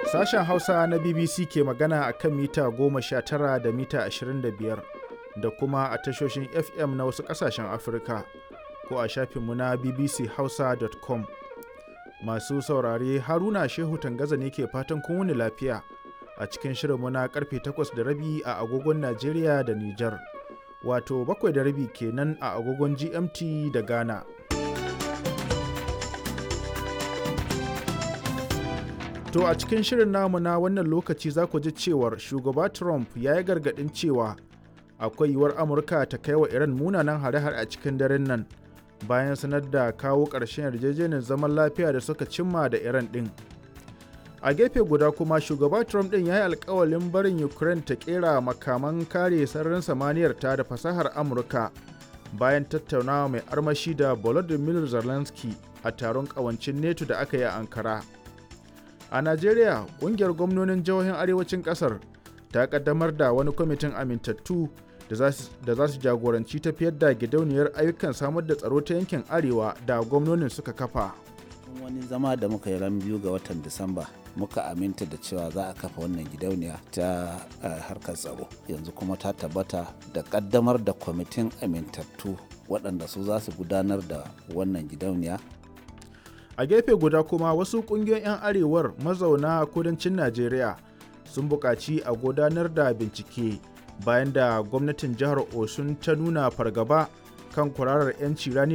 Sashen Hausa na BBC ke magana a kan mita 19 da mita 25 da kuma a tashoshin FM na wasu ƙasashen Afirka ko a shafinmu na bbchausa.com. Masu saurare Haruna Shehu Tangaza ne ke fatan kun wuni lafiya a cikin shirinmu na karfe 8 da rabi a agogon Najeriya da Nijar. Wato bakwai da rabi kenan a agogon GMT da Ghana. To a cikin shirin namu na wannan lokaci za ku ji cewar shugaba Trump ya yi gargaɗin cewa akwai yiwuwar Amurka ta kai wa Iran munanan hare-hare a cikin daren nan bayan sanar da kawo ƙarshen yarjejeniyar zaman lafiya da suka cimma da Iran ɗin. A gefe guda kuma shugaba Trump ɗin ya yi alkawalin barin Ukraine ta ƙera makaman kare sararin samaniyar ta da fasahar Amurka bayan tattaunawa mai armashi da Volodymyr Zelensky a taron ƙawancin NATO da aka yi a Ankara. A Najeriya, ƙungiyar gwamnonin jihohin arewacin ƙasar ta ƙaddamar da wani kwamitin amintattu da za su jagoranci tafiyar da gidauniyar ayyukan samar da tsaro ta yankin arewa da gwamnonin suka kafa. wani zama da muka yi ran biyu ga watan disamba muka aminta da cewa za a kafa wannan gidauniya ta harkar tsaro yanzu kuma ta tabbata da kaddamar da kwamitin amintattu waɗanda su za su gudanar da wannan gidauniya a gefe guda kuma wasu ƙungiyoyin 'yan arewar mazauna kudancin najeriya sun buƙaci a gudanar da bincike bayan da gwamnatin jihar osun ta nuna fargaba kan kwararar 'yanci rani